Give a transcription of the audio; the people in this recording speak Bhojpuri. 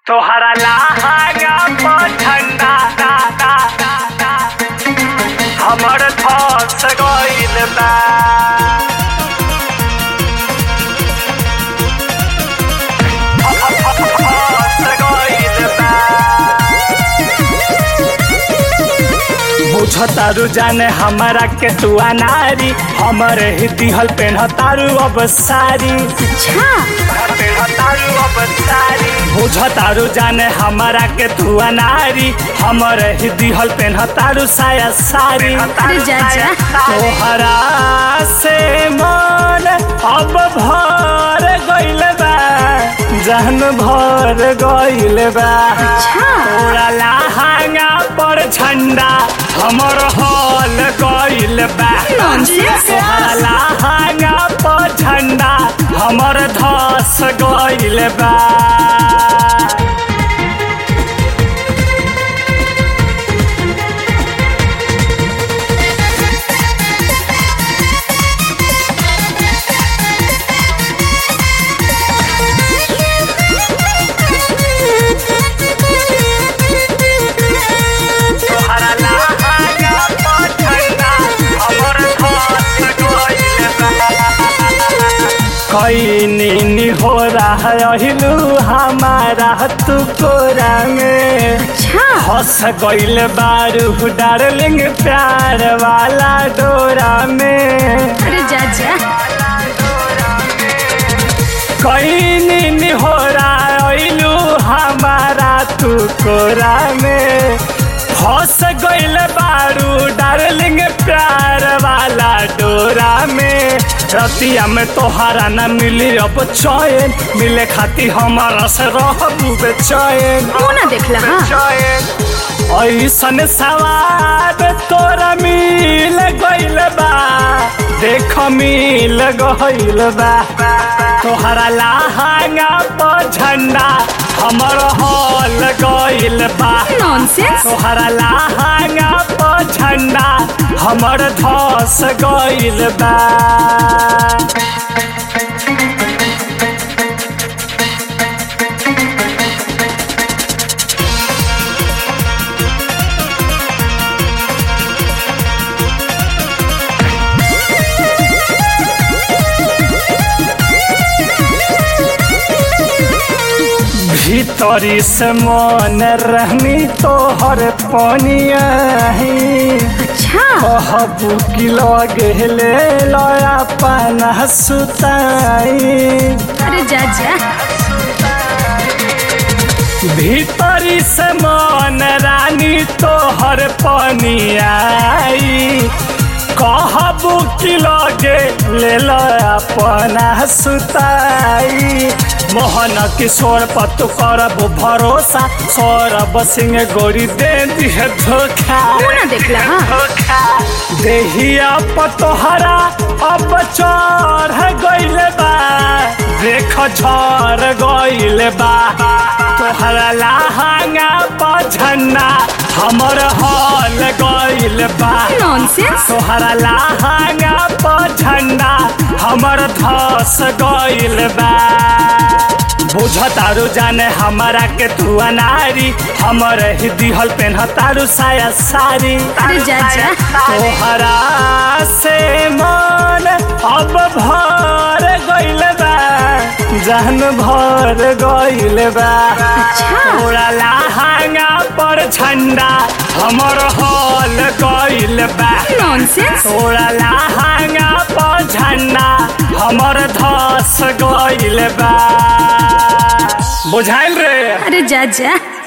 तोहरा लहंगा पर झंडा दा, दा, दा, दा। हमर धस गइल बा धस गइल बा बुझतारू जाने हमारा के तू अनारी हमरे ही दिहल पेन्हतारू अब सारी अच्छा पेन्हतारू अब सारी बुझतारू जाने हमारा के तू अनारी हमरे ही दिहल पेन्हतारू साया सारी अरे जा जा तोहरा से मन अब भर गइल बा जहन भर गइल बा अच्छा तोरा लहंगा पर झंडा हमर हॉल गइल बा Nonsense. तोहरा लहंगा पर झंडा हमर धस गइल बा तोहरा लहंगा पर झंडा हमर धस गइल बा कैनी हो रहा अहिलू हमारा तू कोरा में अच्छा हंस गइल बारू डार्लिंग प्यार वाला डोरा में अरे जा जा कैनी हो रहा हमारा तू कोरा में फंस गइल बारू डार्लिंग प्यार वाला डोरा में रतिया में तोहरा न मिली अब चैन मिले खाती हमारा से रहबू बेचैन मुँह ना देखला हाँ ऐसन सवाद तोरा मिल गइल बा देख मिल गइल बा तोहरा लहंगा पर झंडा हमर हॉल गइल बा नॉनसेंस तोहरा लहंगा पर झंडा हमर धस गइल बा भीतरी से मन रहनी तोहर पनिया अच्छा कहबू कि लगे ले लया पाना सुताई अरे जा जा भीतरी से मन रानी तोहर पनियाई कहबू कि लगे ले लया पाना सुताई मोहन किशोर पतु करबू भरोसा सौरभ सिंह गोरी दे दिह धोखा मुँह ना देखला हाँ देहिया पतोहरा अब चढ़ गइल बा देख झर गइल बा तोहरा लहंगा पर झंडा हमर हॉल गइल बा नॉनसेंस तोहरा लहंगा पर झंडा हमर धस गइल बा बुझतारू जाने हमारा के तू अनारी हमर ही दिहल पेन्हतारू साया सारी अरे जा जा तोहरा से मन अब भर गइल बा जहन भर गइल बा अच्छा तोरा लहंगा पर झंडा हमर हॉल गइल बा नॉनसेंस तोरा लहंगा पर झंडा हमर धस गइल बा बुझाइल रे अरे जा जा